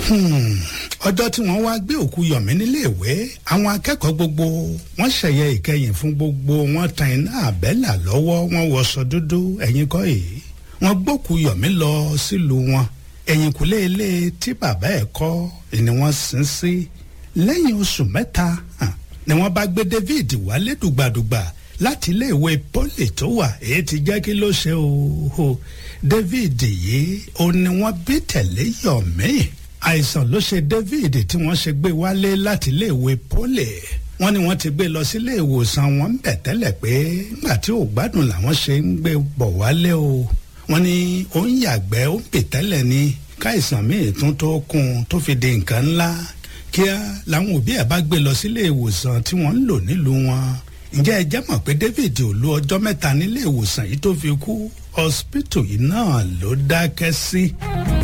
ọjọ́ tí wọ́n wá gbé òkú yọ̀mí níléèwé àwọn akẹ́kọ̀ọ́ gbogbo wọ́n ṣẹ̀yẹ ìkẹyìn fún gbogbo wọn tan iná àbẹ́là lọ́wọ́ wọn wọṣọ dúdú ẹ̀yìn kọ́ èyí wọ́n gbókú yọ̀mí lọ sílùú wọn ẹ̀yìnkùlé ilé tí bàbá ẹ̀ kọ́ ni wọ́n sin sí lẹ́yìn oṣù mẹ́ta ni wọ́n bá gbé David wálé dùgbàdùgbà láti iléèwé poli tó wà èyí ti jẹ́ kí ló ṣe o David yìí ó ní wọ́n bí tẹ̀lé yọ̀mí àìsàn ló ṣe David tí wọ́n ṣe gbé wálé láti iléèwé poli wọ́n ní wọ́n ti gbé lọ sílé ìwòsàn wọn bẹ̀ tẹ́lẹ̀ pé nígbà tí ò gbádùn làwọn ṣe ń gbé bọ̀ wálé o wọ́n ní ó ń yàgbẹ́ ó ń pè tẹ́lẹ̀ ni káìsàn míì tún tó kún un tó fi di nǹkan ńlá kíá làwọn òbí ẹ̀ bá gbé lọ sílé ìwòsàn tí wọ́n ń lò nílùú wọn ǹjẹ́ ẹ jẹ́ mọ̀ pé David ò lo ọjọ́ mẹ́ta nílé ìwòsàn yìí tó fi kú hospital yìí náà ló dákẹ́ sí. Si